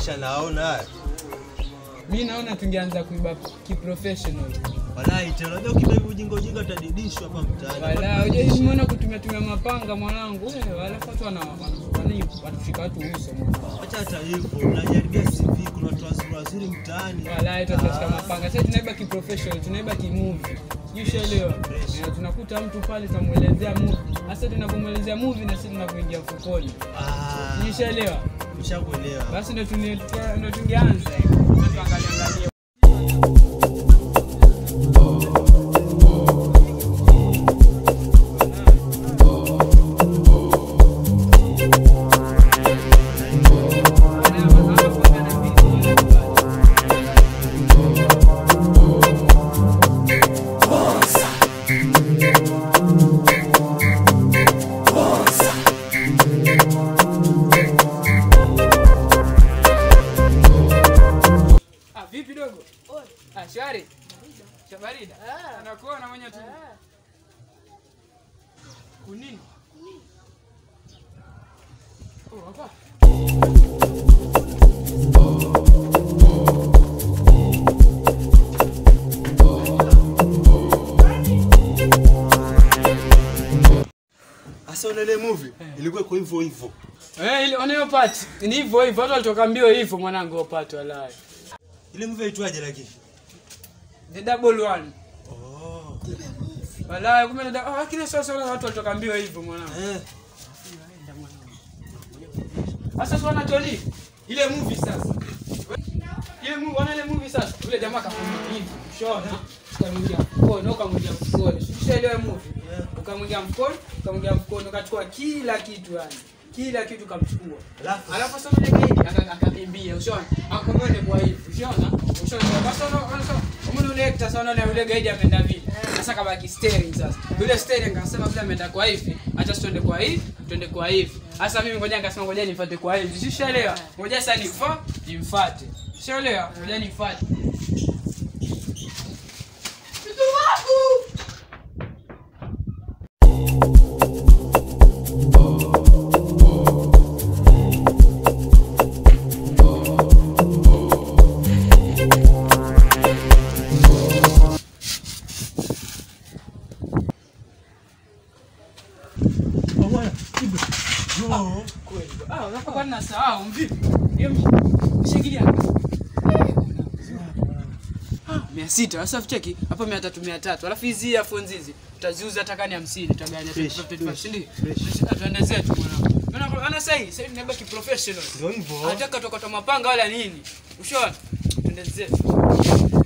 maisha naona haya. mi naona tungeanza kuiba kiprofessional Walai tena unajua ukibeba ujinga ujinga utadidishwa hapa mtaani. wala ujaimona kutumia tumia mapanga mwanangu eh, walafu watu wana- wana- wani- watushika watu uso mwanangu. Acha hata hivyo, unajaribia CV kuna watu wazuri wazuri mtaani. wala tutashika mapanga sasa tunaiba kiprofessional tunaiba kimovie ushaelewa Eh, tunakuta mtu pale tunamwelezea movie hasa tunapomwelezea movie na sisi tunapoingia mfukoni Ah, ushaelewa ushakuelewa. basi ndo tuni- tu- ndo tungeanza eh. Sasa tuangalie angalie Ah, vipi dogo? Ah, shwari. Shabarida. Anakuona mwenye tu. Kunini? Oh, hapa. Sasa una ile movie ilikuwa iko hivyo hivyo. Eh, ile onayo part. Ni hivyo hivyo, watu walitoka mbio hivyo mwanangu wapate walai. Ile movie aitwaje lakini? The double one. Oh. Walai, kumbe ndio ah, kile sasa wale watu walitoka mbio hivyo mwanangu. Eh. Sasa sio Tony. Ile movie sasa. Ile movie, wana ile movie sasa. Ule jamaa kafunga hivi. Ushona. Ukamwingia mkono, ukamwingia mkono. Ushaelewa movie? Ukamwingia mkono, ukamwingia mkono, ukachukua kila kitu yani. Kila kitu kamchukua. Alafu Alafu sasa yule gaidi aka- akakimbia, ushona. Akamwone kwa hivi, ushona. Ushona. Sasa unaona sasa umeona yule actor sasa unaona yule gaidi ameenda vile. Sasa kabaki steering sasa. Yule steering akasema vile ameenda kwa hivi, acha tuende kwa hivi, tuende kwa hivi. Sasa mimi ngoja nikasema ngoja nifuate kwa hivi. Ushaelewa? Ngoja sasa nifa, nimfuate. Ushaelewa? Ngoja nifuate. Mtu wangu! Oh bwana, Ibra. No. Kweli. Ah, unakuwa na sahau mvipi? Hiyo mshikilia. mia sita sasa cheki hapa mia tatu mia tatu alafu hizi earphones hizi utaziuza hata kani hamsini utaganya Fresh, 25, fresh, si ndio? fresh. Ah, tuende zetu mwanangu Maana- ana sasa hivi sasa hivi tunaiba kiprofessional Ndio hivyo. hataka tokota mapanga wala nini ushaona tuende zetu